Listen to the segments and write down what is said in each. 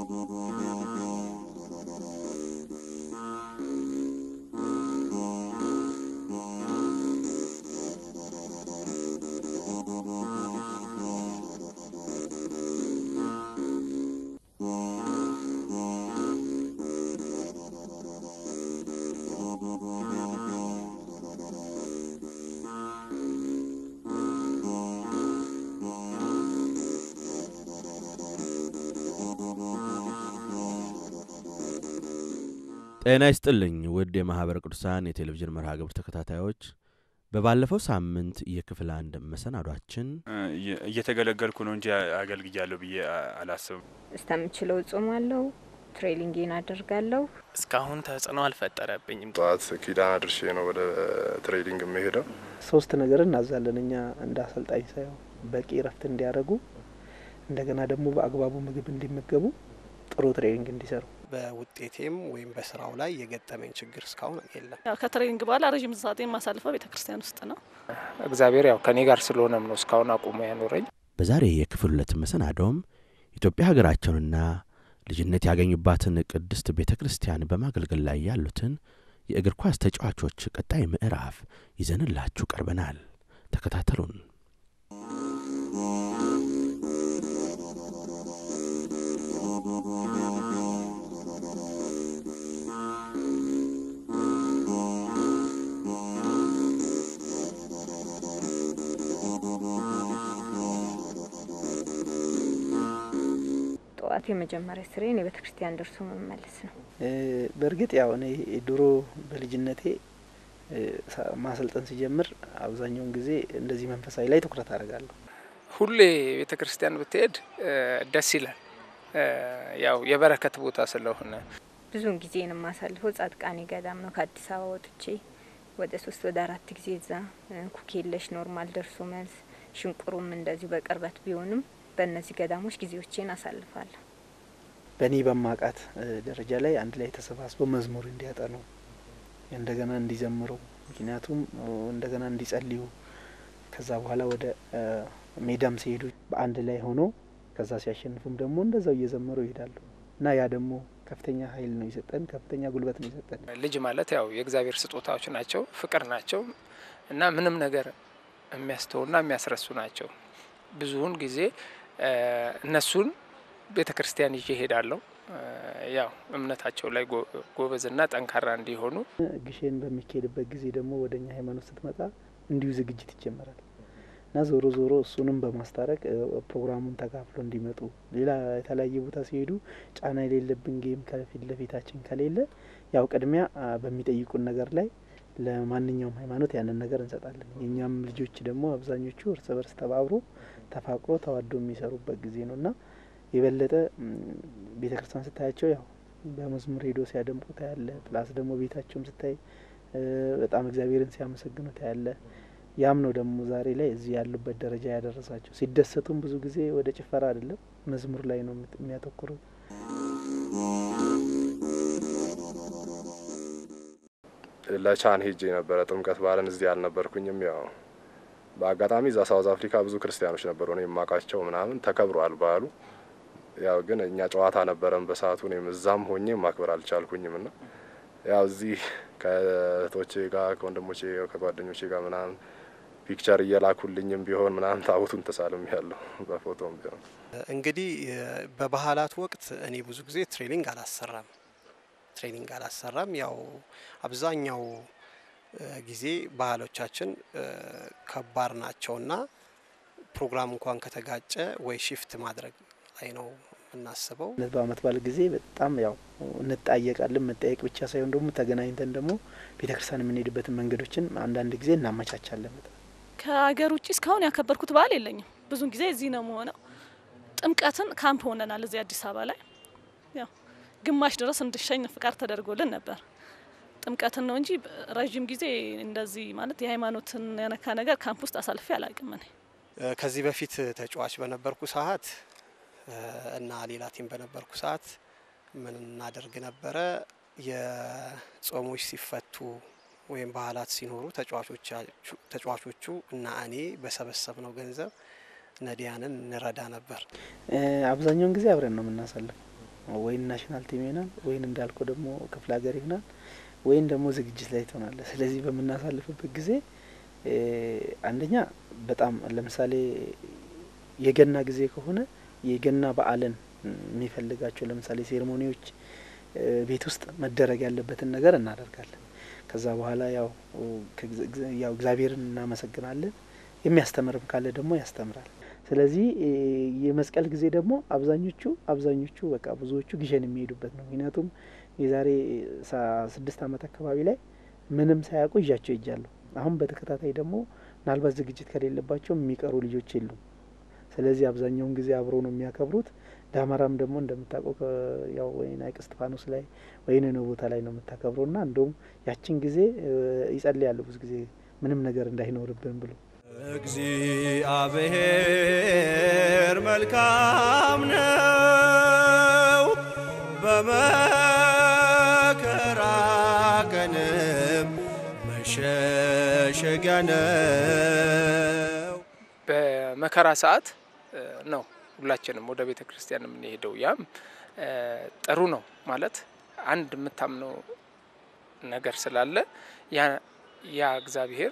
ጤና ይስጥልኝ ውድ የማኅበረ ቅዱሳን የቴሌቪዥን መርሃ ግብር ተከታታዮች በባለፈው ሳምንት የክፍል አንድ መሰናዷችን እየተገለገልኩ ነው እንጂ አገልግያለሁ ብዬ አላስብም። እስከምችለው እጾማለሁ፣ ትሬኒንጌን አደርጋለሁ። እስካሁን ተጽዕኖ አልፈጠረብኝም። ጠዋት ኪዳን አድርሼ ነው ወደ ትሬዲንግ የምሄደው። ሶስት ነገር እናዛለን እኛ እንደ አሰልጣኝ ሳይሆን በቂ እረፍት እንዲያደርጉ፣ እንደገና ደግሞ በአግባቡ ምግብ እንዲመገቡ፣ ጥሩ ትሬኒንግ እንዲሰሩ በውጤቴም ወይም በስራው ላይ የገጠመኝ ችግር እስካሁን የለም። ያው ከትሬኒንግ በኋላ ረዥም ሰዓት የማሳልፈው ቤተ ክርስቲያን ውስጥ ነው። እግዚአብሔር ያው ከኔ ጋር ስለሆነም ነው እስካሁን አቁሞ ያኖረኝ። በዛሬ የክፍል ሁለት መሰናዶም ኢትዮጵያ ሀገራቸውንና ልጅነት ያገኙባትን ቅድስት ቤተ ክርስቲያን በማገልገል ላይ ያሉትን የእግር ኳስ ተጫዋቾች ቀጣይ ምዕራፍ ይዘንላችሁ ቀርበናል። ተከታተሉን። ጠዋት የመጀመሪያ ስሬን የቤተ ክርስቲያን ደርሶ መመለስ ነው። በእርግጥ ያው እኔ ድሮ በልጅነቴ ማሰልጠን ሲጀምር አብዛኛውን ጊዜ እንደዚህ መንፈሳዊ ላይ ትኩረት አደርጋለሁ። ሁሌ ቤተ ክርስቲያን ብትሄድ ደስ ይላል። ያው የበረከት ቦታ ስለሆነ ብዙውን ጊዜን የማሳልፈው ጻድቃኔ ገዳም ነው። ከአዲስ አበባ ወጥቼ ወደ ሶስት ወደ አራት ጊዜ እዛ ኩኬለሽ ኖርማል ደርሶ መልስ ሽንቁሩም እንደዚሁ በቅርበት ቢሆንም በእነዚህ ገዳሞች ጊዜዎቼን አሳልፋለሁ። በእኔ በማቃት ደረጃ ላይ አንድ ላይ ተሰባስበው መዝሙር እንዲያጠኑ እንደገና እንዲዘምሩ፣ ምክንያቱም እንደገና እንዲጸልዩ ከዛ በኋላ ወደ ሜዳም ሲሄዱ በአንድ ላይ ሆኖ ከዛ ሲያሸንፉም ደግሞ እንደዛው እየዘመሩ ይሄዳሉ እና ያ ደግሞ ከፍተኛ ኃይል ነው የሰጠን፣ ከፍተኛ ጉልበት ነው የሰጠን። ልጅ ማለት ያው የእግዚአብሔር ስጦታዎች ናቸው፣ ፍቅር ናቸው እና ምንም ነገር የሚያስተውና የሚያስረሱ ናቸው። ብዙውን ጊዜ እነሱን ቤተ ክርስቲያን ይዤ እሄዳለሁ። ያው እምነታቸው ላይ ጎበዝና ጠንካራ እንዲሆኑ። ግሼን በሚካሄድበት ጊዜ ደግሞ ወደ እኛ ሃይማኖት ስትመጣ እንዲሁ ዝግጅት ይጀመራል እና ዞሮ ዞሮ እሱንም በማስታረቅ ፕሮግራሙን ተካፍሎ እንዲመጡ ሌላ የተለያየ ቦታ ሲሄዱ ጫና የሌለብን ጌም ከፊት ለፊታችን ከሌለ ያው ቅድሚያ በሚጠይቁን ነገር ላይ ለማንኛውም ሃይማኖት ያንን ነገር እንሰጣለን። የእኛም ልጆች ደግሞ አብዛኞቹ እርስ በርስ ተባብሮ ተፋቅሮ ተዋዶ የሚሰሩበት ጊዜ ነው እና የበለጠ ቤተ ክርስቲያን ስታያቸው ያው በመዝሙር ሄዶ ሲያደምቁ ታያለ። ፕላስ ደግሞ ቤታቸውም ስታይ በጣም እግዚአብሔርን ሲያመሰግኑ ታያለ። ያም ነው ደግሞ ዛሬ ላይ እዚህ ያሉበት ደረጃ ያደረሳቸው። ሲደሰቱም ብዙ ጊዜ ወደ ጭፈራ አይደለም መዝሙር ላይ ነው የሚያተኩሩት። ለቻን ሄጄ ነበረ ጥምቀት በዓልን እዚህ አልነበርኩኝም። ያው በአጋጣሚ እዛ ሳውዝ አፍሪካ ብዙ ክርስቲያኖች ነበሩ እኔ የማውቃቸው ምናምን ተከብሯል በዓሉ። ያው ግን እኛ ጨዋታ ነበረን በሰዓቱ እኔም እዛም ሆኜ ማክበር አልቻልኩኝም ና ያው እዚህ ከእህቶቼ ጋር ከወንድሞቼ ከጓደኞቼ ጋር ምናምን ፒክቸር እየላኩልኝም ቢሆን ምናምን ታቦቱን ተሳልም ያለሁ በፎቶም ቢሆን እንግዲህ በባህላት ወቅት እኔ ብዙ ጊዜ ትሬኒንግ አላሰራም ትሬኒንግ አላሰራም። ያው አብዛኛው ጊዜ ባህሎቻችን ከባድ ናቸውና ፕሮግራም እንኳን ከተጋጨ ወይ ሽፍት ማድረግ ላይ ነው የምናስበው። በአመት በዓል ጊዜ በጣም ያው እንጣየቃለን። መጠየቅ ብቻ ሳይሆን ደግሞ ተገናኝተን ደግሞ ቤተክርስቲያን የምንሄድበትን መንገዶችን አንዳንድ ጊዜ እናመቻቻለን። ከሀገር ውጭ እስካሁን ያከበርኩት በዓል የለኝም። ብዙን ጊዜ እዚህ ነው መሆነው። ጥምቀትን ካምፕ ሆነናል እዚህ አዲስ አበባ ላይ ያው ግማሽ ድረስ እንድሸኝ ፍቃድ ተደርጎልን ነበር። ጥምቀትን ነው እንጂ ረዥም ጊዜ እንደዚህ ማለት የሃይማኖትን ያነካ ነገር ካምፕ ውስጥ አሳልፌ አላውቅም። እኔ ከዚህ በፊት ተጫዋች በነበርኩ ሰዓት እና ሌላ ቲም በነበርኩ ሰዓት ምን እናደርግ ነበረ? የጾሞች ሲፈቱ ወይም ባህላት ሲኖሩ ተጫዋቾቹ እና እኔ በሰበሰብነው ገንዘብ ነዲያንን እንረዳ ነበር። አብዛኛውን ጊዜ አብረን ነው የምናሳልፈው። ወይን ናሽናል ቲም ይሆናል፣ ወይን እንዳልከው ደግሞ ክፍለ ሀገር ይሆናል፣ ወይን ደግሞ ዝግጅት ላይ ትሆናለህ። ስለዚህ በምናሳልፍበት ጊዜ አንደኛ በጣም ለምሳሌ የገና ጊዜ ከሆነ የገና በዓልን የሚፈልጋቸው ለምሳሌ ሴሬሞኒዎች ቤት ውስጥ መደረግ ያለበትን ነገር እናደርጋለን። ከዛ በኋላ ያው ያው እግዚአብሔርን እናመሰግናለን። የሚያስተምርም ካለ ደግሞ ያስተምራል። ስለዚህ የመስቀል ጊዜ ደግሞ አብዛኞቹ አብዛኞቹ በቃ ብዙዎቹ ግሸን የሚሄዱበት ነው። ምክንያቱም የዛሬ ስድስት ዓመት አካባቢ ላይ ምንም ሳያውቁ ይዣቸው ይጃለሁ። አሁን በተከታታይ ደግሞ ምናልባት ዝግጅት ከሌለባቸው የሚቀሩ ልጆች የሉም። ስለዚህ አብዛኛውን ጊዜ አብሮ ነው የሚያከብሩት። ዳመራም ደግሞ እንደምታውቀው ያው ወይን ሐይቅ እስጢፋኖስ ላይ ወይን ነው ቦታ ላይ ነው የምታከብረው ና እንደውም ያችን ጊዜ ይጸልያሉ ብዙ ጊዜ ምንም ነገር እንዳይኖርብን ብሎ እግዚአብሔር መልካም ነው፣ በመከራ ቀንም መሸሸጊያ ነው። በመከራ ሰዓት ነው ሁላችንም ወደ ቤተ ክርስቲያን የምንሄደው። ያም ጥሩ ነው ማለት አንድ የምታምነው ነገር ስላለ ያ እግዚአብሔር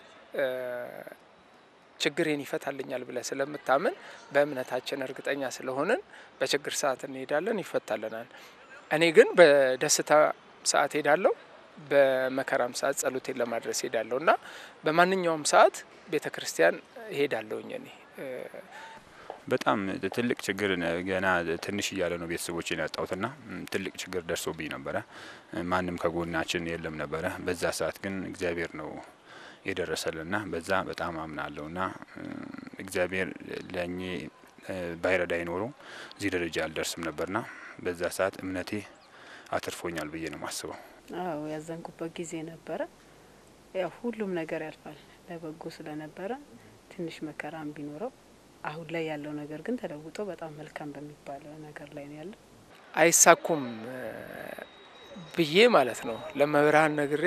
ችግሬን ይፈታልኛል ብለህ ስለምታምን በእምነታችን እርግጠኛ ስለሆንን በችግር ሰዓት እንሄዳለን፣ ይፈታልናል። እኔ ግን በደስታ ሰዓት ሄዳለሁ፣ በመከራም ሰዓት ጸሎቴን ለማድረስ ሄዳለሁ እና በማንኛውም ሰዓት ቤተ ክርስቲያን ሄዳለሁኝ እኔ በጣም ትልቅ ችግር ገና ትንሽ እያለ ነው ቤተሰቦችን ያጣሁትና ትልቅ ችግር ደርሶብኝ ነበረ። ማንም ከጎናችን የለም ነበረ። በዛ ሰዓት ግን እግዚአብሔር ነው የደረሰልና በዛ በጣም አምናለሁና እግዚአብሔር ለእኔ ባይረዳ ኖሮ እዚህ ደረጃ አልደርስም ነበርና በዛ ሰዓት እምነቴ አትርፎኛል ብዬ ነው ማስበው። አዎ ያዘንኩበት ጊዜ ነበረ። ያው ሁሉም ነገር ያልፋል ለበጎ ስለነበረ ትንሽ መከራም ቢኖረው አሁን ላይ ያለው ነገር ግን ተለውጦ በጣም መልካም በሚባል ነገር ላይ ነው ያለው። አይሳኩም ብዬ ማለት ነው ለመብርሃን ነግሬ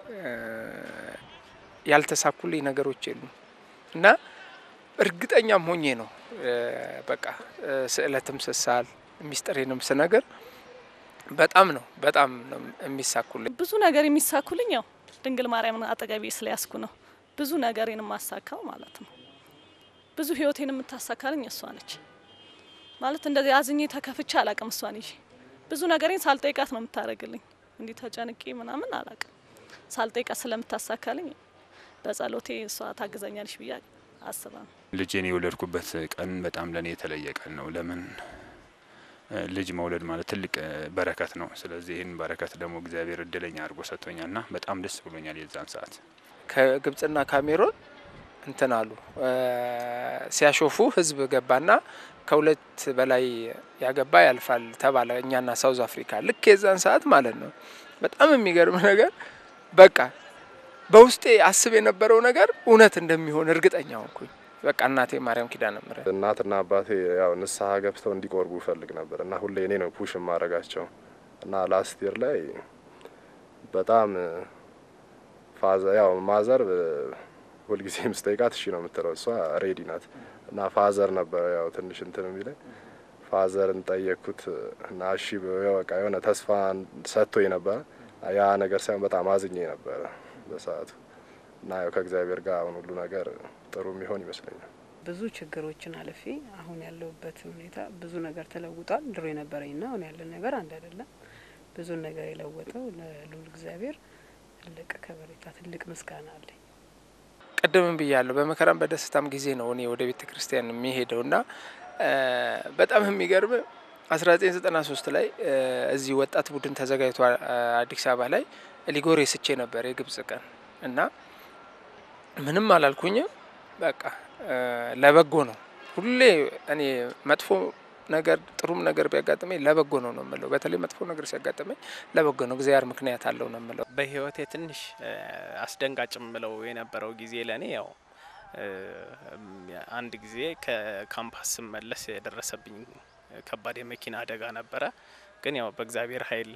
ያልተሳኩልኝ ነገሮች የሉም እና እርግጠኛም ሆኜ ነው በቃ ስዕለትም ስሳል ሚስጥሬንም ስነገር በጣም ነው በጣም ነው የሚሳኩልኝ። ብዙ ነገር የሚሳኩልኝ ያው ድንግል ማርያምን አጠገቤ ስለያዝኩ ነው። ብዙ ነገሬን የማሳካው ማለት ነው። ብዙ ህይወቴን የምታሳካልኝ እሷ ነች ማለት እንደዚህ አዝኜ ተከፍቼ አላቅም። እሷን ይዤ ብዙ ነገሬን ሳልጠይቃት ነው የምታደርግልኝ። እንዲህ ተጨንቄ ምናምን አላቅም። ሳልጠይቃት ስለምታሳካልኝ በጸሎቴ እሷ ታግዘኛለች ብዬ አስባለሁ። ልጄን የወለድኩበት ቀን በጣም ለእኔ የተለየ ቀን ነው። ለምን ልጅ መውለድ ማለት ትልቅ በረከት ነው። ስለዚህ ይህን በረከት ደግሞ እግዚአብሔር እድለኛ አድርጎ ሰጥቶኛል ና በጣም ደስ ብሎኛል የዛን ሰዓት ከግብጽና ካሜሮን እንትን አሉ ሲያሾፉ ህዝብ ገባና ከሁለት በላይ ያገባ ያልፋል ተባለ። እኛና ሳውዝ አፍሪካ ልክ የዛን ሰዓት ማለት ነው። በጣም የሚገርም ነገር በቃ በውስጤ አስብ የነበረው ነገር እውነት እንደሚሆን እርግጠኛ ሆንኩኝ። በቃ እናቴ ማርያም ኪዳነ ምሕረት እናትና አባቴ ያው ንስሐ ገብተው እንዲቆርቡ ይፈልግ ነበር እና ሁሌ እኔ ነው ፑሽ የማደርጋቸው እና ላስት ይር ላይ በጣም ፋዘ ያው ማዘር ሁልጊዜም ስጠይቃት እሺ ነው የምትለው። እሷ ሬዲ ናት እና ፋዘር ነበረ ያው ትንሽ እንትን የሚለኝ ፋዘርን ጠየቅኩት እና እሺ በቃ የሆነ ተስፋ ሰጥቶኝ ነበረ። ያ ነገር ሳይሆን በጣም አዝኜ ነበረ በሰዓቱ እና ያው ከእግዚአብሔር ጋር አሁን ሁሉ ነገር ጥሩ የሚሆን ይመስለኛል። ብዙ ችግሮችን አልፌ አሁን ያለሁበት ሁኔታ ብዙ ነገር ተለውጧል። ድሮ የነበረኝና አሁን ያለን ነገር አንድ አይደለም። ብዙ ነገር የለወጠው ለልዑል እግዚአብሔር ትልቅ ከበሬታ፣ ትልቅ ምስጋና አለኝ። ቅድምም ብያለሁ። በመከራም በደስታም ጊዜ ነው እኔ ወደ ቤተ ክርስቲያን የሚሄደው እና በጣም የሚገርም አስራ ዘጠኝ ዘጠና ሶስት ላይ እዚህ ወጣት ቡድን ተዘጋጅቶ አዲስ አበባ ላይ ሊጎሬ ስቼ ነበር የግብጽ ቀን እና ምንም አላልኩኝም። በቃ ለበጎ ነው። ሁሌ እኔ መጥፎ ነገር ጥሩም ነገር ቢያጋጥመኝ ለበጎ ነው ነው የምለው። በተለይ መጥፎ ነገር ሲያጋጥመኝ ለበጎ ነው፣ እግዚአብሔር ምክንያት አለው ነው የምለው። በህይወቴ ትንሽ አስደንጋጭ የምለው የነበረው ጊዜ ለእኔ ያው አንድ ጊዜ ከካምፓስ ስመለስ የደረሰብኝ ከባድ የመኪና አደጋ ነበረ። ግን ያው በእግዚአብሔር ኃይል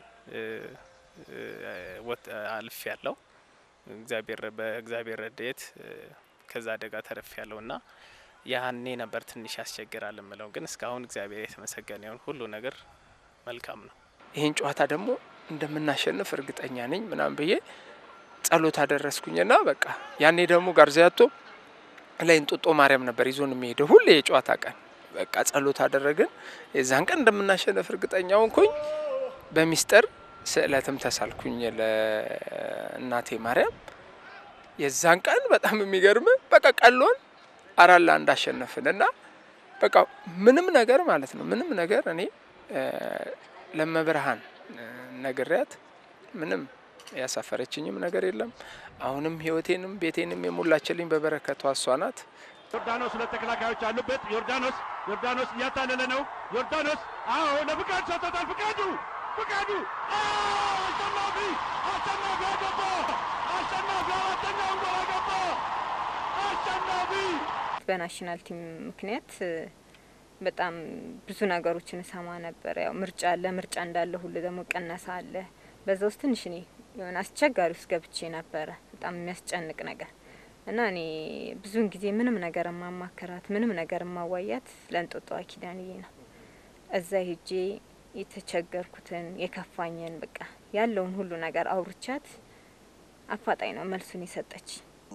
አልፍ ያለው እግዚአብሔር በእግዚአብሔር ረድኤት ከዛ አደጋ ተረፍ ያለው እና ያኔ ነበር ትንሽ ያስቸግራል የምለው። ግን እስካሁን እግዚአብሔር የተመሰገነ ይሁን፣ ሁሉ ነገር መልካም ነው። ይህን ጨዋታ ደግሞ እንደምናሸንፍ እርግጠኛ ነኝ ምናምን ብዬ ጸሎት አደረስኩኝና በቃ ያኔ ደግሞ ጋርዚያቶ ላይ እንጦጦ ማርያም ነበር ይዞን የሚሄደው ሁሌ የጨዋታ ቀን። በቃ ጸሎት አደረግን። የዛን ቀን እንደምናሸንፍ እርግጠኛ ሆንኩኝ። በሚስጥር ስዕለትም ተሳልኩኝ ለእናቴ ማርያም። የዛን ቀን በጣም የሚገርም በቃ ቀሎን አራት ለአንድ አሸነፍን እና በቃ ምንም ነገር ማለት ነው ምንም ነገር እኔ ለመብርሃን ነግሪያት ምንም ያሳፈረችኝም ነገር የለም። አሁንም ህይወቴንም ቤቴንም የሞላችልኝ በበረከቷ እሷ ናት። ዮርዳኖስ ሁለት ተከላካዮች አሉበት። ዮርዳኖስ ዮርዳኖስ እያታለለ ነው። ዮርዳኖስ አዎ፣ ለፍቃድ ሰጥቶታል። ፍቃዱ ፍቃዱ አሸናፊ አሸናፊ አገባ። አሸናፊ አራተኛውን ጎል አገባ። አሸናፊ በናሽናል ቲም ምክንያት በጣም ብዙ ነገሮችን እሰማ ነበር። ያው ምርጫ አለ፣ ምርጫ እንዳለ ሁሉ ደግሞ ቀነሳ አለ። በዛ ውስጥ ትንሽ እኔ የሆነ አስቸጋሪ ውስጥ ገብቼ ነበረ፣ በጣም የሚያስጨንቅ ነገር እና እኔ ብዙውን ጊዜ ምንም ነገር የማማከራት ምንም ነገር የማዋያት ለእንጦጦ ኪዳንዬ ነው። እዛ ሄጄ የተቸገርኩትን የከፋኝን በቃ ያለውን ሁሉ ነገር አውርቻት አፋጣኝ ነው መልሱን የሰጠች።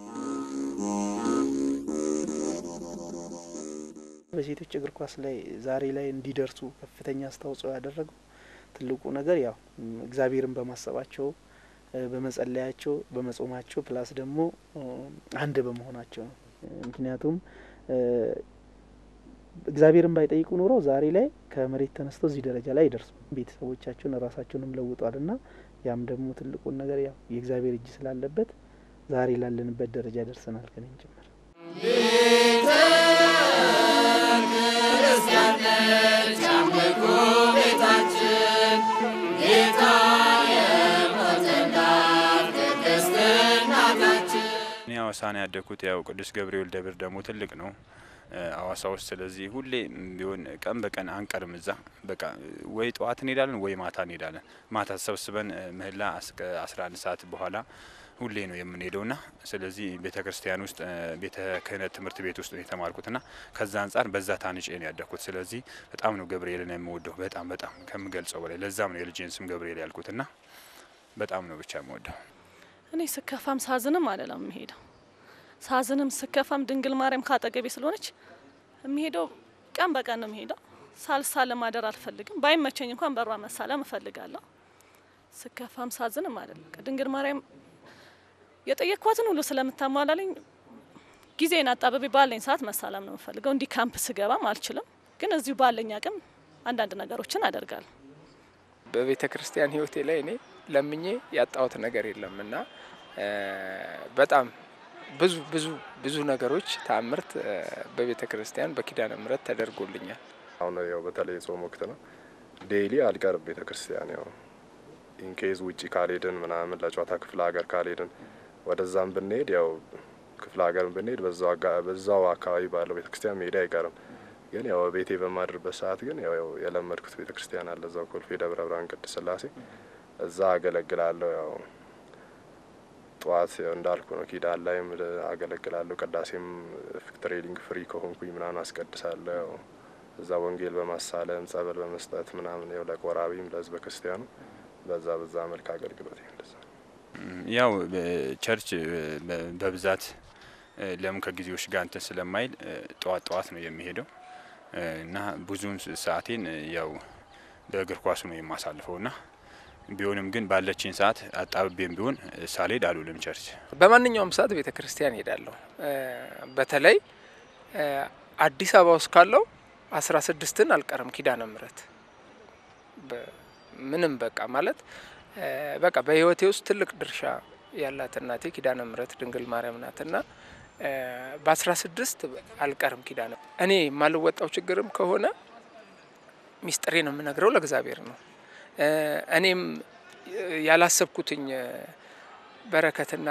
በሴቶች እግር ኳስ ላይ ዛሬ ላይ እንዲደርሱ ከፍተኛ አስተዋጽኦ ያደረገው ትልቁ ነገር ያው እግዚአብሔርን በማሰባቸው በመጸለያቸው በመጾማቸው ፕላስ ደግሞ አንድ በመሆናቸው ነው። ምክንያቱም እግዚአብሔርን ባይጠይቁ ኖሮ ዛሬ ላይ ከመሬት ተነስተው እዚህ ደረጃ ላይ አይደርሱ። ቤተሰቦቻቸውን ራሳቸውንም ለውጧል እና ያም ደግሞ ትልቁን ነገር ያው የእግዚአብሔር እጅ ስላለበት ዛሬ ላለንበት ደረጃ ደርሰናል ከኔም ጭምር። ክርስቲያን ነች አምልኮ ቤታችን ጌታ የሞተላት ቅድስት እናታችን። እኔ ሐዋሳ ነው ያደግኩት። ያው ቅዱስ ገብርኤል ደብር ደግሞ ትልቅ ነው ሐዋሳ ውስጥ። ስለዚህ ሁሌ ቢሆን ቀን በቀን አንቀርም እዛ። በቃ ወይ ጠዋት እንሄዳለን ወይ ማታ እንሄዳለን። ማታ ተሰብስበን ምህላ እስከ አስራ አንድ ሰዓት በኋላ ሁሌ ነው የምንሄደው ና ስለዚህ ቤተ ክርስቲያን ውስጥ ቤተ ክህነት ትምህርት ቤት ውስጥ ነው የተማርኩት ና ከዛ አንጻር በዛ ታንጬ ነው ያደግኩት። ስለዚህ በጣም ነው ገብርኤልን የምወደው በጣም በጣም ከምገልጸው በላይ። ለዛም ነው የልጄን ስም ገብርኤል ያልኩት ና በጣም ነው ብቻ የምወደው። እኔ ስከፋም ሳዝንም አለለም የምሄደው ሳዝንም ስከፋም ድንግል ማርያም ካጠገቤ ስለሆነች የሚሄደው ቀን በቀን ነው የሚሄደው። ሳልሳለም ማደር አልፈልግም። ባይመቸኝ እንኳን በሯ መሳለም እፈልጋለሁ። ስከፋም ሳዝንም አይደለም ድንግል ማርያም የጠየቅኳትን ሁሉ ስለምታሟላልኝ ጊዜን አጣበቤ ባለኝ ሰዓት መሳለም ነው የምፈልገው። እንዲህ ካምፕ ስገባም አልችልም፣ ግን እዚሁ ባለኝ አቅም አንዳንድ ነገሮችን አደርጋለሁ። በቤተ ክርስቲያን ህይወቴ ላይ እኔ ለምኜ ያጣሁት ነገር የለም እና በጣም ብዙ ብዙ ብዙ ነገሮች ተአምርት በቤተ ክርስቲያን በኪዳነ ምሕረት ተደርጎልኛል። አሁን ያው በተለይ ጾም ወቅት ነው። ዴይሊ አልቀርብ ቤተ ክርስቲያን ያው ኢንኬዝ ውጪ ካልሄድን ምናምን ለጨዋታ ክፍለ ሀገር ካልሄድን ወደዛም ብንሄድ ያው ክፍለ ሀገር ብንሄድ በዛው አካባቢ ባለው ቤተ ክርስቲያን መሄድ አይቀርም። ግን ያው ቤቴ በማድርበት ሰዓት ግን ያው የለመድኩት ቤተ ክርስቲያን አለ እዛው ኮልፌ ደብረ ብርሃን ቅድስት ሥላሴ እዛ አገለግላለሁ። ያው ጠዋት እንዳልኩ ነው ኪዳን ላይም አገለግላለሁ። ቅዳሴም ትሬኒንግ ፍሪ ከሆንኩኝ ምናምን አስቀድሳለሁ። ያው እዛ ወንጌል በማሳለም ጸበል በመስጠት ምናምን ያው ለቆራቢም ለህዝበ ክርስቲያኑ በዛ በዛ መልክ አገልግሎት እንደዛ ያው ቸርች በብዛት ለምን ከጊዜዎች ጋር እንትን ስለማይል ጠዋት ጠዋት ነው የሚሄደው እና ብዙውን ሰዓቴን ያው በእግር ኳሱ ነው የማሳልፈው ና ቢሆንም ግን ባለችኝ ሰዓት አጣብቤም ቢሆን ሳልሄድ አልውልም ቸርች። በማንኛውም ሰዓት ቤተ ክርስቲያን ሄዳለሁ። በተለይ አዲስ አበባ ውስጥ ካለው አስራ ስድስትን አልቀርም ኪዳነ ምሕረት ምንም በቃ ማለት በቃ በህይወቴ ውስጥ ትልቅ ድርሻ ያላት እናቴ ኪዳነ ምሕረት ድንግል ማርያም ናትና በአስራ ስድስት አልቀርም ኪዳነ እኔ የማልወጣው ችግርም ከሆነ ሚስጥሬ ነው የምነግረው ለእግዚአብሔር ነው። እኔም ያላሰብኩትኝ በረከትና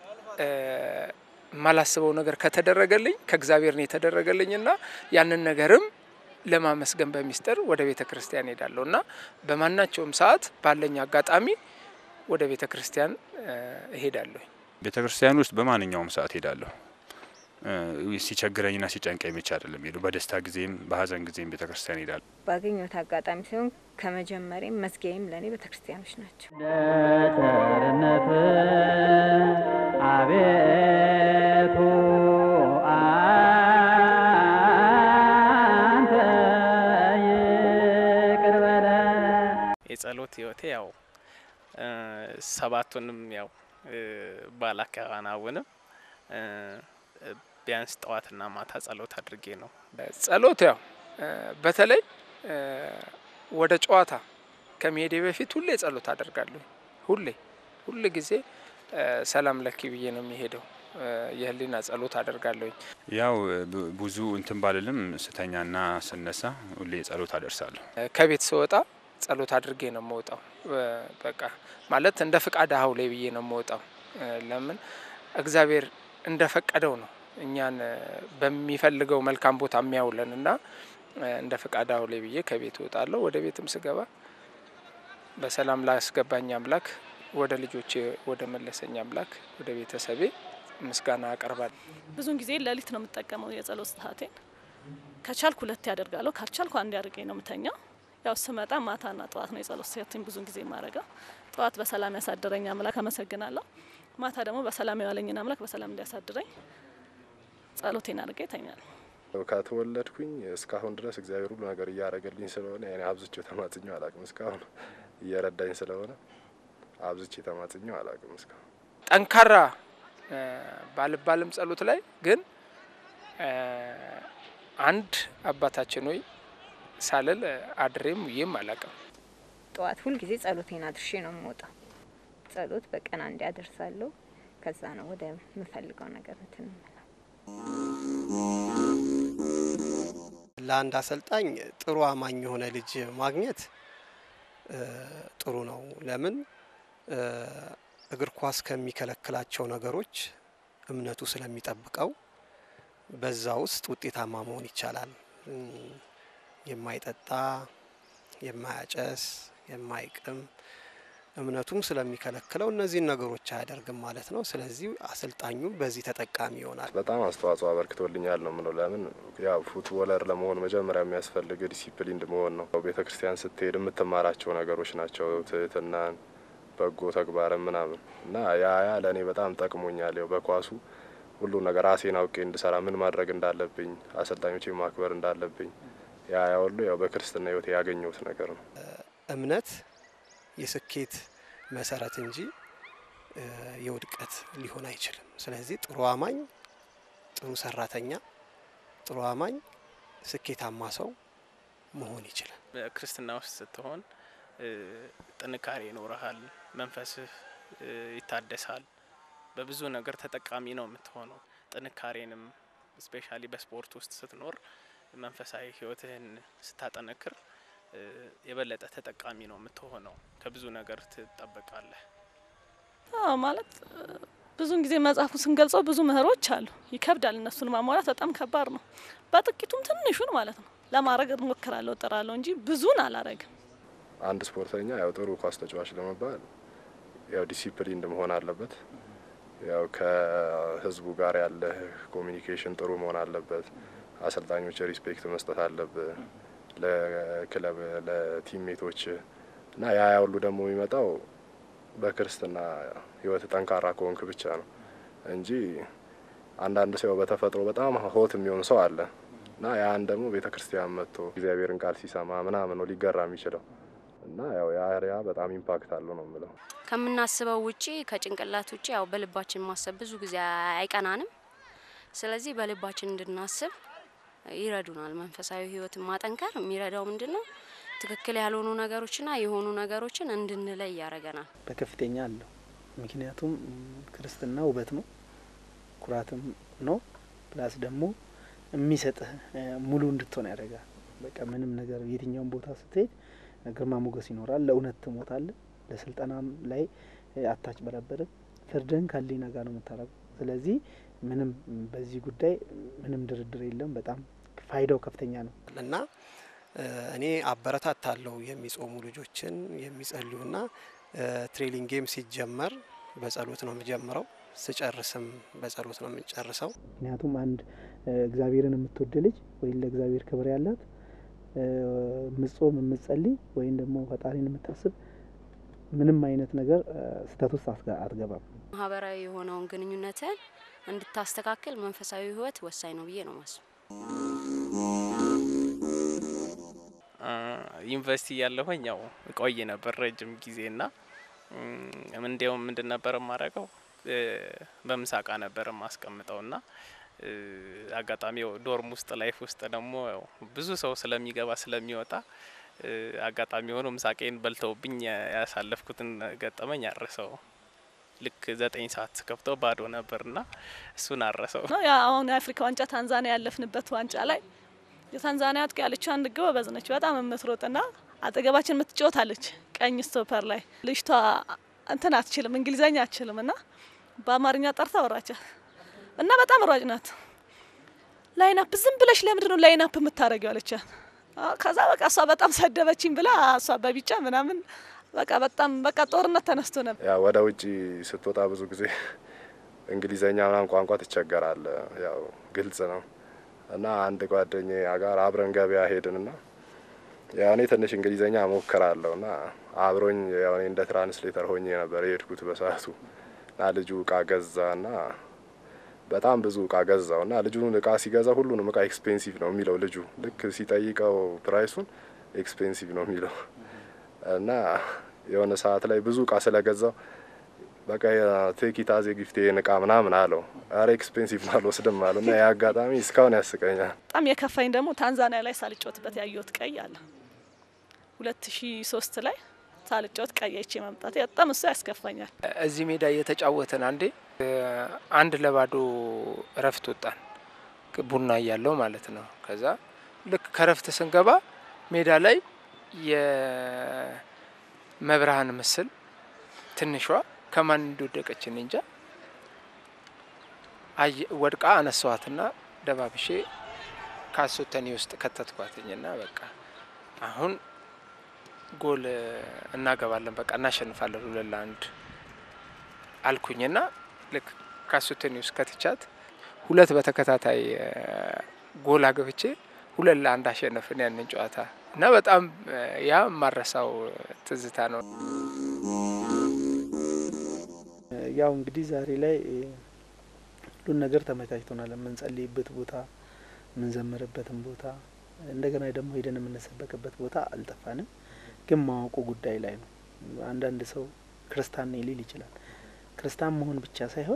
የማላስበው ነገር ከተደረገልኝ ከእግዚአብሔር ነው የተደረገልኝና ያንን ነገርም ለማመስገን በሚስጥር ወደ ቤተ ክርስቲያን ሄዳለሁ እና በማናቸውም ሰዓት ባለኝ አጋጣሚ ወደ ቤተ ክርስቲያን እሄዳለሁ። ቤተ ክርስቲያን ውስጥ በማንኛውም ሰዓት ሄዳለሁ። ሲቸግረኝና ሲጨንቀኝ ብቻ አይደለም ሄዱ። በደስታ ጊዜም በሀዘን ጊዜም ቤተ ክርስቲያን ሄዳለሁ። ባገኘሁት አጋጣሚ ሲሆን ከመጀመሪያም መዝጊያም ለእኔ ቤተ ክርስቲያኖች ናቸው። ለቸርነት አቤቱ አንተ ይቅር በለን። የጸሎት ህይወቴ ያው ሰባቱንም ያው ባላከናውንም ቢያንስ ጠዋትና ማታ ጸሎት አድርጌ ነው። ጸሎት ያው በተለይ ወደ ጨዋታ ከመሄዴ በፊት ሁሌ ጸሎት አደርጋለሁ። ሁሌ ሁል ጊዜ ሰላም ለኪ ብዬ ነው የሚሄደው። የህሊና ጸሎት አደርጋለሁኝ። ያው ብዙ እንትን ባልልም ስተኛና ስነሳ ሁሌ ጸሎት አደርሳለሁ። ከቤት ስወጣ ጸሎት አድርጌ ነው የምወጣው። በቃ ማለት እንደ ፍቃድ አሁሌ ብዬ ነው የምወጣው። ለምን እግዚአብሔር እንደ ፈቀደው ነው እኛን በሚፈልገው መልካም ቦታ የሚያውለን እና እንደ ፍቃድ አሁሌ ብዬ ከቤት እወጣለሁ። ወደ ቤትም ስገባ በሰላም ላስገባኝ አምላክ፣ ወደ ልጆቼ ወደ መለሰኝ አምላክ፣ ወደ ቤተሰቤ ምስጋና አቀርባለሁ። ብዙን ጊዜ ሌሊት ነው የምጠቀመው የጸሎት ሰዓቴን። ከቻልኩ ሁለት ያደርጋለሁ፣ ካልቻልኩ አንድ አድርጌ ነው የምተኛው። ያው ስመጣ ማታና ጠዋት ነው የጸሎት ሰዓቴን ብዙን ጊዜ የማረገው። ጠዋት በሰላም ያሳደረኝ አምላክ አመሰግናለሁ። ማታ ደግሞ በሰላም የዋለኝን አምላክ በሰላም እንዲያሳድረኝ ጸሎቴን አድርጌ ይተኛል። ከተወለድኩኝ እስካሁን ድረስ እግዚአብሔር ሁሉ ነገር እያደረገልኝ ስለሆነ ያኔ አብዝቼው ተማጽኘው አላቅም። እስካሁን እየረዳኝ ስለሆነ አብዝቼ ተማጽኘው አላቅም። እስካሁን ጠንካራ ባልባልም ጸሎት ላይ ግን አንድ አባታችን ሆይ ሳልል አድሬም ውዬም አላቅም። ጠዋት ሁልጊዜ ጸሎቴን አድርሼ ነው የምወጣው። ጸሎት በቀን አንዴ አደርሳለሁ። ከዛ ነው ወደ ምፈልገው ነገር እንትን የምለው። ለአንድ አሰልጣኝ ጥሩ አማኝ የሆነ ልጅ ማግኘት ጥሩ ነው። ለምን እግር ኳስ ከሚከለክላቸው ነገሮች እምነቱ ስለሚጠብቀው በዛ ውስጥ ውጤታማ መሆን ይቻላል። የማይጠጣ፣ የማያጨስ፣ የማይቅም እምነቱም ስለሚከለክለው እነዚህን ነገሮች አያደርግም ማለት ነው። ስለዚህ አሰልጣኙ በዚህ ተጠቃሚ ይሆናል። በጣም አስተዋጽኦ አበርክቶልኛል ነው ምለው። ለምን ያው ፉትቦለር ለመሆን መጀመሪያ የሚያስፈልግ ዲሲፕሊንድ መሆን ነው። ቤተ ክርስቲያን ስትሄድ የምትማራቸው ነገሮች ናቸው። ትህትናን፣ በጎ ተግባርን ምናምን እና ያ ያ ለእኔ በጣም ጠቅሞኛል። ያው በኳሱ ሁሉ ነገር ራሴን አውቄ እንድሰራ ምን ማድረግ እንዳለብኝ፣ አሰልጣኞቼ ማክበር እንዳለብኝ ያ ያ ሁሉ ያው በክርስትና ህይወት ያገኘሁት ነገር ነው። እምነት የስኬት መሰረት እንጂ የውድቀት ሊሆን አይችልም። ስለዚህ ጥሩ አማኝ፣ ጥሩ ሰራተኛ፣ ጥሩ አማኝ ስኬታማ ሰው መሆን ይችላል። በክርስትና ውስጥ ስትሆን ጥንካሬ ይኖረሃል፣ መንፈስህ ይታደሳል። በብዙ ነገር ተጠቃሚ ነው የምትሆነው። ጥንካሬንም ስፔሻሊ በስፖርት ውስጥ ስትኖር መንፈሳዊ ህይወትህን ስታጠነክር የበለጠ ተጠቃሚ ነው የምትሆነው። ከብዙ ነገር ትጠበቃለህ። አዎ ማለት ብዙን ጊዜ መጽሐፉ ስንገልጸው ብዙ ምህሮች አሉ። ይከብዳል፣ እነሱን ማሟላት በጣም ከባድ ነው። በጥቂቱም ትንሹን ማለት ነው ለማድረግ እሞክራለሁ፣ እጥራለሁ እንጂ ብዙን አላረግም። አንድ ስፖርተኛ ያው ጥሩ ኳስ ተጫዋች ለመባል ያው ዲሲፕሊን መሆን አለበት። ያው ከህዝቡ ጋር ያለ ኮሚኒኬሽን ጥሩ መሆን አለበት። አሰልጣኞች ሪስፔክት መስጠት አለብህ ለክለብ ለቲሜቶች እና ያ ያ ሁሉ ደግሞ የሚመጣው በክርስትና ህይወት ጠንካራ ከሆንክ ብቻ ነው እንጂ አንዳንድ ሰው በተፈጥሮ በጣም ሆት የሚሆን ሰው አለ እና ያን ደግሞ ቤተ ክርስቲያን መጥቶ እግዚአብሔርን ቃል ሲሰማ ምናምን ነው ሊገራ የሚችለው እና ያው ያ ያ በጣም ኢምፓክት አለው ነው የምለው። ከምናስበው ውጪ ከጭንቅላት ውጪ ያው በልባችን ማሰብ ብዙ ጊዜ አይቀናንም። ስለዚህ በልባችን እንድናስብ ይረዱናል። መንፈሳዊ ህይወትን ማጠንከር የሚረዳው ምንድን ነው? ትክክል ያልሆኑ ነገሮችና የሆኑ ነገሮችን እንድንለይ ያደርገናል። በከፍተኛ አለው። ምክንያቱም ክርስትና ውበት ነው፣ ኩራትም ነው። ፕላስ ደግሞ የሚሰጥህ ሙሉ እንድትሆን ያደርጋል። በቃ ምንም ነገር የትኛውን ቦታ ስትሄድ ግርማ ሞገስ ይኖራል። ለእውነት ትሞታለህ። ለስልጠናም ላይ አታች በረበርም ፍርድህን ከህሊና ጋር ነው የምታረገው። ስለዚህ ምንም በዚህ ጉዳይ ምንም ድርድር የለም። በጣም ፋይዳው ከፍተኛ ነው እና እኔ አበረታታለሁ የሚጾሙ ልጆችን የሚጸልዩና ትሬኒንግ ጌም ሲጀመር በጸሎት ነው የምጀምረው። ስጨርስም በጸሎት ነው የምንጨርሰው። ምክንያቱም አንድ እግዚአብሔርን የምትወድ ልጅ ወይም ለእግዚአብሔር ክብር ያላት ምጾም የምትጸልይ ወይም ደግሞ ፈጣሪን የምታስብ ምንም አይነት ነገር ስህተት ውስጥ አትገባም። ማህበራዊ የሆነውን ግንኙነትን እንድታስተካክል መንፈሳዊ ህይወት ወሳኝ ነው ብዬ ነው ማስብ። ዩኒቨርሲቲ እያለሁኝ ያው ቆይ ነበር ረጅም ጊዜና እንዲያውም ምንድን ነበር የማደርገው በምሳቃ ነበር የማስቀምጠው ና አጋጣሚ ዶርም ውስጥ ላይፍ ውስጥ ደግሞ ብዙ ሰው ስለሚገባ ስለሚወጣ አጋጣሚ ሆኖ ምሳቄን በልተውብኝ ያሳለፍኩትን ገጠመኝ አረሰው። ልክ ዘጠኝ ሰዓት ከፍተው ባዶ ነበርና እሱን አረሰው። ያ አሁን የአፍሪካ ዋንጫ ታንዛኒያ ያለፍንበት ዋንጫ ላይ የታንዛኒያ አጥቂ ያለችው አንድ ጎበዝ ነች፣ በጣም የምትሮጥና አጠገባችን የምትጫወታለች ቀኝ ስቶፐር ላይ ልጅቷ እንትን አትችልም፣ እንግሊዘኛ አትችልም እና በአማርኛ ጠርታ ወራቻት እና በጣም ሯጭ ናት። ላይናፕ ዝም ብለሽ ለምንድን ነው ላይናፕ የምታደርጊው አለቻት። ከዛ በቃ እሷ በጣም ሰደበችኝ ብላ እሷ በቢጫ ምናምን በቃ በጣም በቃ ጦርነት ተነስቶ ነበር። ያው ወደ ውጭ ስትወጣ ብዙ ጊዜ እንግሊዘኛ ምናምን ቋንቋ ትቸገራለ። ያው ግልጽ ነው እና አንድ ጓደኛ ጋር አብረን ገበያ ሄድንና ያው እኔ ትንሽ እንግሊዘኛ ሞክራለሁ እና አብሮኝ ያው እኔ እንደ ትራንስሌተር ሆኜ ነበር የሄድኩት በሰዓቱ እና ልጁ እቃ ገዛ እና በጣም ብዙ እቃ ገዛው እና ልጁን እቃ ሲገዛ ሁሉንም እቃ ኤክስፔንሲቭ ነው የሚለው ልጁ ልክ ሲጠይቀው ፕራይሱን ኤክስፔንሲቭ ነው የሚለው እና የሆነ ሰዓት ላይ ብዙ እቃ ስለገዛው በቃ ቴኪታዜ ጊፍት ይህን እቃ ምናምን አለው። አረ ኤክስፔንሲቭ ነው አልወስድም አለ እና ያ አጋጣሚ እስካሁን ያስቀኛል። በጣም የከፋኝ ደግሞ ታንዛኒያ ላይ ሳልጫወትበት ያየሁት ቀይ አለ ሁለት ሺ ሶስት ላይ ሳልጫወት ቀይ አይቼ መምጣት በጣም እሱ ያስከፋኛል። እዚህ ሜዳ እየተጫወትን አንዴ አንድ ለባዶ እረፍት ወጣን፣ ቡና እያለው ማለት ነው። ከዛ ልክ ከረፍት ስንገባ ሜዳ ላይ የመብርሃን ምስል ትንሿ ከማን እንደወደቀች እኔ እንጃ ወድቃ አነሳዋትና ደባብሼ ካሶተኔ ውስጥ ከተትኳትኝና በቃ አሁን ጎል እናገባለን፣ በቃ እናሸንፋለን ሁለት ለአንድ አልኩኝና ልክ ካሶተኔ ውስጥ ከትቻት ሁለት በተከታታይ ጎል አገብቼ ሁለት ለአንድ አሸነፍን ያንን ጨዋታ እና በጣም ያ ማረሳው ትዝታ ነው። ያው እንግዲህ ዛሬ ላይ ሁሉን ነገር ተመቻችቶናል። የምንጸልይበት ቦታ፣ የምንዘምርበትን ቦታ እንደገና ደግሞ ሄደን የምንሰበክበት ቦታ አልጠፋንም። ግን ማወቁ ጉዳይ ላይ ነው። አንዳንድ ሰው ክርስቲያን ነኝ ሊል ይችላል። ክርስቲያን መሆን ብቻ ሳይሆን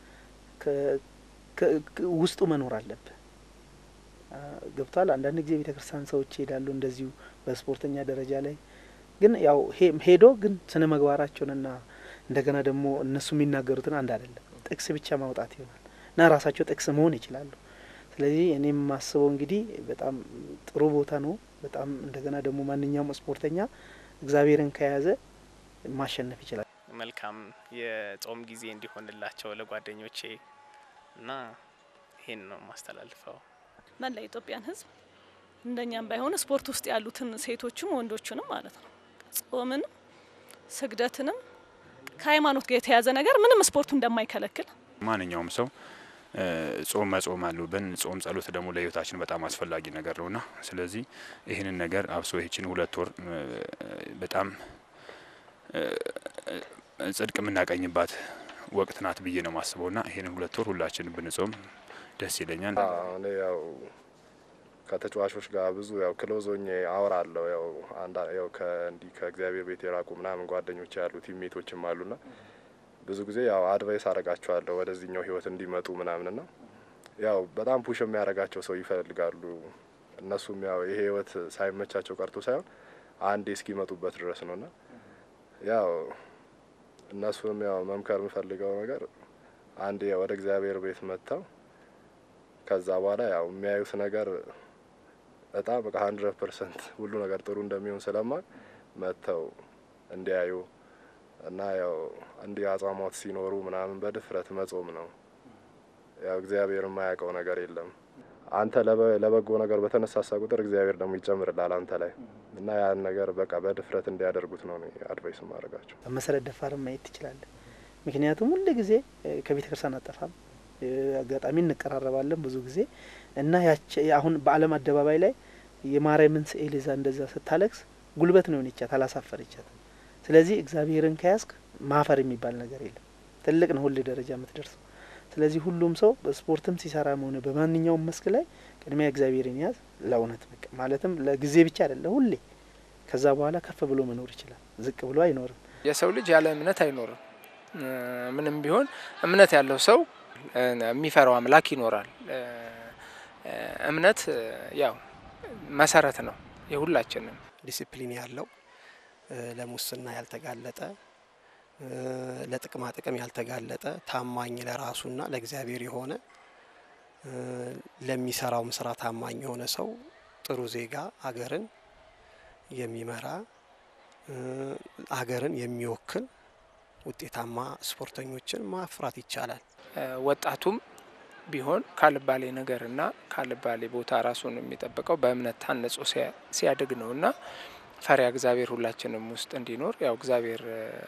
ውስጡ መኖር አለብህ። ገብቷል። አንዳንድ ጊዜ ቤተ ክርስቲያን ሰዎች ይሄዳሉ እንደዚሁ በስፖርተኛ ደረጃ ላይ ግን ያው ሄዶ ግን ስነ ምግባራቸውንና እንደገና ደግሞ እነሱ የሚናገሩትን አንድ አይደለም። ጥቅስ ብቻ ማውጣት ይሆናል እና ራሳቸው ጥቅስ መሆን ይችላሉ። ስለዚህ እኔ የማስበው እንግዲህ በጣም ጥሩ ቦታ ነው። በጣም እንደገና ደግሞ ማንኛውም ስፖርተኛ እግዚአብሔርን ከያዘ ማሸነፍ ይችላል። መልካም የጾም ጊዜ እንዲሆንላቸው ለጓደኞቼ እና ይሄን ነው ማስተላልፈው። መላ ኢትዮጵያን ሕዝብ እንደኛም ባይሆን ስፖርት ውስጥ ያሉትን ሴቶችም ወንዶችንም ማለት ነው ጾምንም ስግደትንም ከሃይማኖት ጋር የተያዘ ነገር ምንም ስፖርቱ እንደማይከለክል ማንኛውም ሰው ጾም መጾም አሉብን። ጾም ጸሎት ደግሞ ለህይወታችን በጣም አስፈላጊ ነገር ነውና ስለዚህ ይህንን ነገር አብሶ ይህችን ሁለት ወር በጣም ጽድቅ የምናቀኝባት ወቅት ናት ብዬ ነው ማስበው ና ይህንን ሁለት ወር ሁላችን ብንጾም ደስ ይለኛል። እኔ ያው ከተጫዋቾች ጋር ብዙ ያው ክሎዞኜ አወራለሁ። ያው አንዳ ያው ከእንዲህ ከእግዚአብሔር ቤት የራቁ ምናምን ጓደኞች ያሉ ቲሜቶችም አሉና ብዙ ጊዜ ያው አድቫይስ አረጋቸዋለሁ ወደዚህኛው ህይወት እንዲመጡ ምናምን ና ያው በጣም ፑሽ የሚያደርጋቸው ሰው ይፈልጋሉ። እነሱም ያው ይሄ ህይወት ሳይመቻቸው ቀርቶ ሳይሆን አንዴ እስኪመጡበት ድረስ ነው ና ያው እነሱንም ያው መምከር የምፈልገው ነገር አንዴ ወደ እግዚአብሔር ቤት መጥተው ከዛ በኋላ ያው የሚያዩት ነገር በጣም በቃ ሀንድረድ ፐርሰንት ሁሉ ነገር ጥሩ እንደሚሆን ስለማቅ መጥተው እንዲያዩ እና ያው እንዲህ አጽዋማት ሲኖሩ ምናምን በድፍረት መጾም ነው። ያው እግዚአብሔር የማያውቀው ነገር የለም። አንተ ለበጎ ነገር በተነሳሳ ቁጥር እግዚአብሔር ደግሞ ይጨምርላል አንተ ላይ እና ያን ነገር በቃ በድፍረት እንዲያደርጉት ነው አድቫይስ ማድረጋቸው። መሰረት ደፋርን ማየት ትችላለህ። ምክንያቱም ሁል ጊዜ ከቤተ ክርስቲያን አጠፋም አጋጣሚ እንቀራረባለን ብዙ ጊዜ እና ያቸ አሁን በዓለም አደባባይ ላይ የማርያምን ስዕል ይዛ እንደዛ ስታለቅስ ጉልበት ነው የሆነቻት አላሳፈረቻት። ስለዚህ እግዚአብሔርን ከያዝክ ማፈር የሚባል ነገር የለም። ትልቅ ነው ሁሌ ደረጃ የምትደርሰው። ስለዚህ ሁሉም ሰው በስፖርትም ሲሰራም ሆነ በማንኛውም መስክ ላይ ቅድሚያ እግዚአብሔርን ያዝ። ለእውነት በቃ ማለትም ለጊዜ ብቻ አይደለም፣ ሁሌ ከዛ በኋላ ከፍ ብሎ መኖር ይችላል። ዝቅ ብሎ አይኖርም። የሰው ልጅ ያለ እምነት አይኖርም። ምንም ቢሆን እምነት ያለው ሰው የሚፈራው አምላክ ይኖራል። እምነት ያው መሰረት ነው የሁላችንም። ዲሲፕሊን ያለው ለሙስና ያልተጋለጠ ለጥቅማ ጥቅም ያልተጋለጠ ታማኝ ለራሱና ለእግዚአብሔር የሆነ ለሚሰራውም ስራ ታማኝ የሆነ ሰው ጥሩ ዜጋ አገርን የሚመራ አገርን የሚወክል ውጤታማ ስፖርተኞችን ማፍራት ይቻላል። ወጣቱም ቢሆን ካልባሌ ነገርና ካልባሌ ቦታ ራሱን የሚጠብቀው በእምነት ታንጾ ሲያድግ ነው እና ፈሪያ እግዚአብሔር ሁላችንም ውስጥ እንዲኖር ያው እግዚአብሔር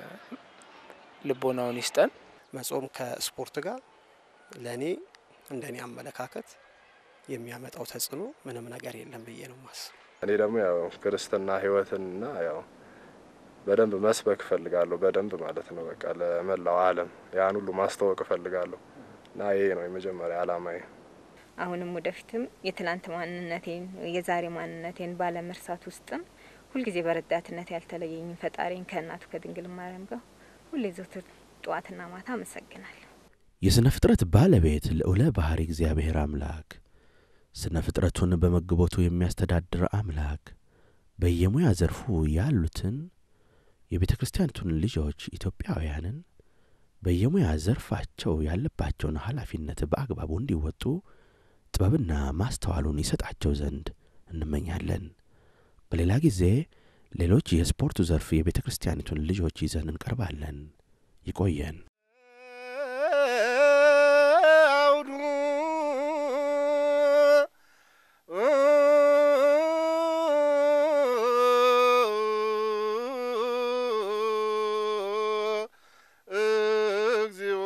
ልቦናውን ይስጠን። መጾም ከስፖርት ጋር ለእኔ እንደኔ አመለካከት የሚያመጣው ተጽዕኖ ምንም ነገር የለም ብዬ ነው ማስብ። እኔ ደግሞ ያው ክርስትና ህይወትንና ያው በደንብ መስበክ እፈልጋለሁ። በደንብ ማለት ነው በቃ ለመላው ዓለም ያን ሁሉ ማስተዋወቅ እፈልጋለሁ እና ይሄ ነው የመጀመሪያ አላማዬ። አሁንም ወደፊትም የትላንት ማንነቴን የዛሬ ማንነቴን ባለመርሳት ውስጥም ሁልጊዜ በረዳትነት ያልተለየኝ ፈጣሪን ከእናቱ ከድንግል ማርያም ጋር ሁሌ ዘውትር ጠዋትና ማታ አመሰግናለሁ። የሥነ ፍጥረት ባለቤት ልዑለ ባሕሪ እግዚአብሔር አምላክ ስነ ፍጥረቱን በመግቦቱ የሚያስተዳድር አምላክ በየሙያ ዘርፉ ያሉትን የቤተ ክርስቲያኒቱን ልጆች ኢትዮጵያውያንን በየሙያ ዘርፋቸው ያለባቸውን ኃላፊነት በአግባቡ እንዲወጡ ጥበብና ማስተዋሉን ይሰጣቸው ዘንድ እንመኛለን። በሌላ ጊዜ ሌሎች የስፖርቱ ዘርፍ የቤተ ክርስቲያኒቱን ልጆች ይዘን እንቀርባለን። ይቆየን። አውዱ እግዚኦ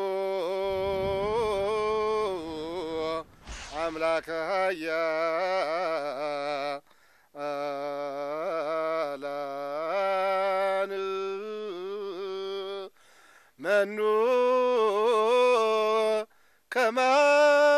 አምላከ ኃያላን መኑ ከማ